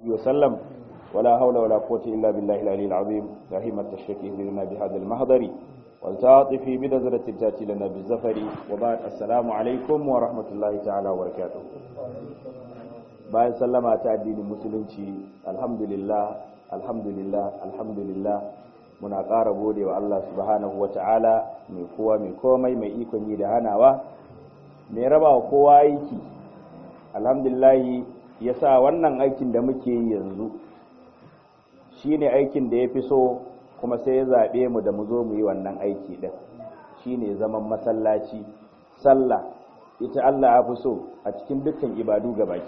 وسلم ولا حول ولا قوة إلا بالله العلي العظيم رحمة الشيخ لنا بهذا المحضر والتعاطفي بنظرة تأتي لنا بالزفر وبعد السلام عليكم ورحمة الله تعالى وبركاته bayan sallama ta addinin musulunci alhamdulillah alhamdulillah alhamdulillah muna ƙara gode wa Allah subhanahu wa ta'ala mai kowa mai komai mai ikon yi da hanawa mai raba wa kowa aiki alhamdulillah ya sa wannan aikin da muke yi yanzu shi ne aikin da ya fi so kuma sai ya zaɓe mu da mu zo mu yi wannan aiki ɗin shi ne zaman masallaci sallah ita Allah ya fi so a cikin dukkan ibadu baki